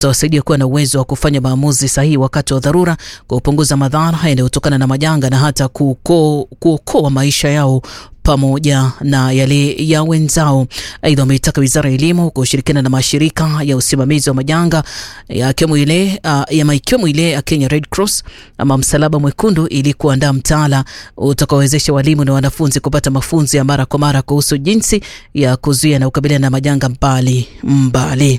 wasaidia kuwa na uwezo wa kufanya maamuzi sahihi wakati wa dharura, kupunguza madhara yanayotokana na majanga na hata kuokoa maisha yao pamoja na yale ya wenzao. Aidha, wameitaka wizara ya elimu kushirikiana na mashirika ya usimamizi wa majanga yakiwemo ile uh, ikiwemo ile ya Kenya Red Cross ama Msalaba Mwekundu ili kuandaa mtaala utakaowezesha walimu na wanafunzi kupata mafunzo ya mara kwa mara kuhusu jinsi ya kuzuia na kukabiliana na majanga mbali mbali.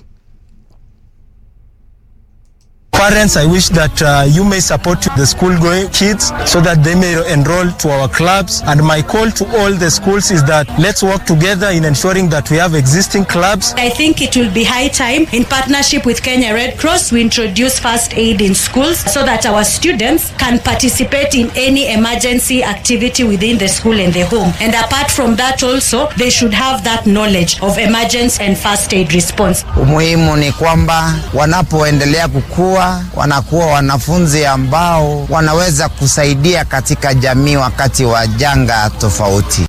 Parents, I wish that uh, you may support the school going kids so that they may enroll to our clubs. And my call to all the schools is that let's work together in ensuring that we have existing clubs. I think it will be high time in partnership with Kenya Red Cross we introduce first aid in schools so that our students can participate in any emergency activity within the school and the home. And apart from that also, they should have that knowledge of emergency and first aid response. Umuhimu ni kwamba wanapoendelea kukua wanakuwa wanafunzi ambao wanaweza kusaidia katika jamii wakati wa janga tofauti.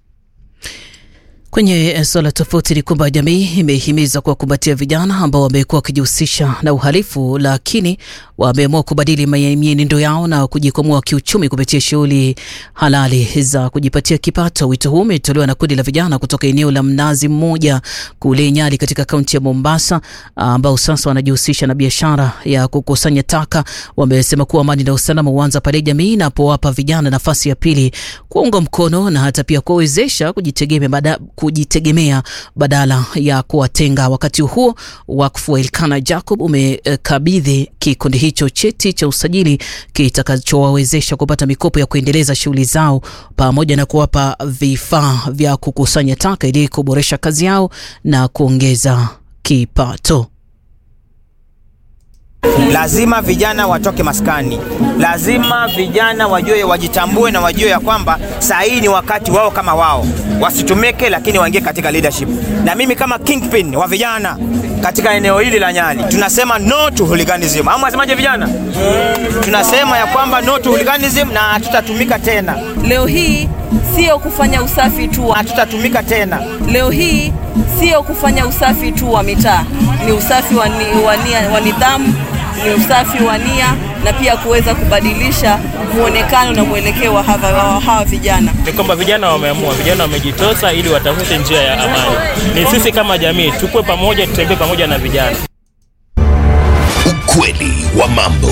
Kwenye suala tofauti ni kwamba jamii imehimiza kuwakumbatia vijana ambao wamekuwa wakijihusisha na uhalifu, lakini wameamua kubadili mienendo yao na kujikwamua kiuchumi kupitia shughuli halali za kujipatia kipato. Wito huu umetolewa na kundi la vijana kutoka eneo la Mnazi Mmoja kule Nyali katika kaunti ya Mombasa, ambao sasa wanajihusisha na biashara ya kukusanya taka. Wamesema kuwa amani na usalama huanza pale jamii inapowapa vijana nafasi ya pili, kuunga mkono na hata pia kuwawezesha kujitegemea bada, kujitegemea badala ya kuwatenga. Wakati huo wakfu wa Elkana Jacob umekabidhi kikundi hicho cheti cha usajili kitakachowawezesha kupata mikopo ya kuendeleza shughuli zao pamoja na kuwapa vifaa vya kukusanya taka ili kuboresha kazi yao na kuongeza kipato. Lazima vijana watoke maskani, lazima vijana wajue, wajitambue na wajue ya kwamba saa hii ni wakati wao kama wao, wasitumike lakini waingie katika leadership. Na mimi kama kingpin wa vijana katika eneo hili la Nyali tunasema no to hooliganism. Ama wasemaje vijana? Tunasema ya kwamba no to hooliganism na hatutatumika tena. Leo hii sio kufanya usafi tu, hatutatumika tena. Leo hii sio kufanya usafi tu wa mitaa, ni usafi wa, ni, wa, nia, wa nidhamu, ni usafi wa nia na pia kuweza kubadilisha muonekano na mwelekeo wa hawa, hawa vijana. Ni kwamba vijana wameamua, vijana wamejitosa ili watafute njia ya amani. Ni sisi kama jamii tukue pamoja, tutembee pamoja na vijana. Ukweli wa mambo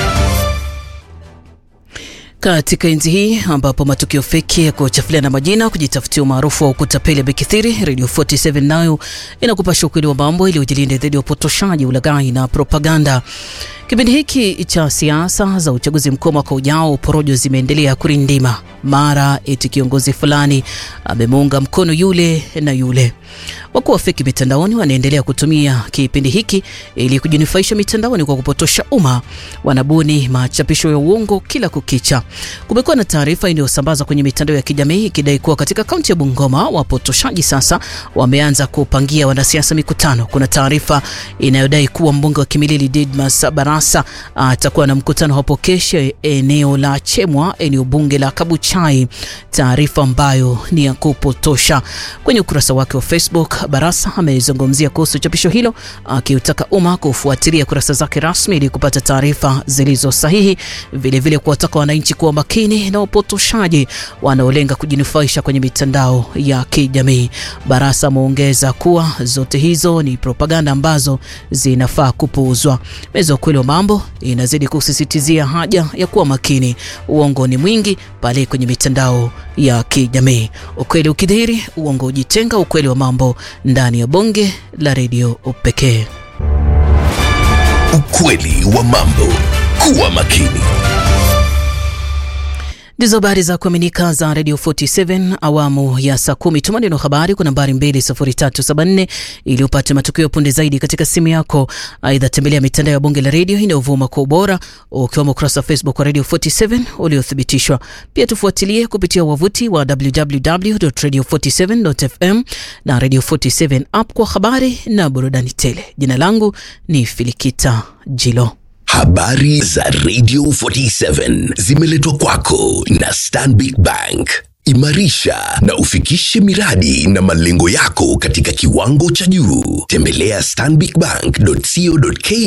katika enzi hii ambapo matukio feki ya kuchafulia na majina kujitafutia umaarufu wa kutapeli yamekithiri, Radio 47 nayo inakupasha ukweli wa mambo ili ujilinde dhidi ya upotoshaji, ulaghai na propaganda. Kipindi hiki cha siasa za uchaguzi mkuu mwaka ujao, porojo zimeendelea kurindima, mara eti kiongozi fulani amemuunga mkono yule na yule. Wakuu wa feki mitandaoni wanaendelea kutumia kipindi hiki ili kujinufaisha mitandaoni kwa kupotosha umma. Wanabuni machapisho ya uongo kila kukicha. Kumekuwa na taarifa iliyosambazwa kwenye mitandao ya kijamii ikidai kuwa katika kaunti ya Bungoma wapotoshaji sasa wameanza kupangia wanasiasa mikutano. Kuna taarifa inayodai kuwa mbunge wa Kimilili Didmas Barasa atakuwa na mkutano hapo kesho eneo la Chemwa, eneo bunge la Kabuchai, taarifa ambayo ni ya kupotosha. Kwenye ukurasa wake wa Facebook, Barasa amezungumzia kuhusu chapisho hilo akiutaka umma kufuatilia kurasa zake rasmi ili kupata taarifa zilizo sahihi, vilevile kuwataka wananchi kuwa makini na upotoshaji wanaolenga kujinufaisha kwenye mitandao ya kijamii. Barasa ameongeza kuwa zote hizo ni propaganda ambazo zinafaa kupuuzwa. Meza ukweli wa mambo inazidi kusisitizia haja ya kuwa makini. Uongo ni mwingi pale kwenye mitandao ya kijamii. Ukweli ukidhihiri, uongo ujitenga. Ukweli wa mambo ndani ya bonge la redio pekee. Ukweli wa mambo. Kuwa makini. Ndizo habari za kuaminika za Radio 47 awamu ya saa kumi. Tuma neno habari kwa nambari 20374 ili upate matukio punde zaidi katika simu yako. Aidha, tembelea mitandao ya bunge la redio inayovuma kwa ubora, ukiwemo ukurasa wa Facebook wa Radio 47 uliothibitishwa. Pia tufuatilie kupitia wavuti wa www.radio47.fm na Radio 47 app kwa habari na burudani tele. Jina langu ni Filikita Jilo. Habari za Radio 47 zimeletwa kwako na Stanbic Bank. Imarisha na ufikishe miradi na malengo yako katika kiwango cha juu. Tembelea stanbicbank.co.ke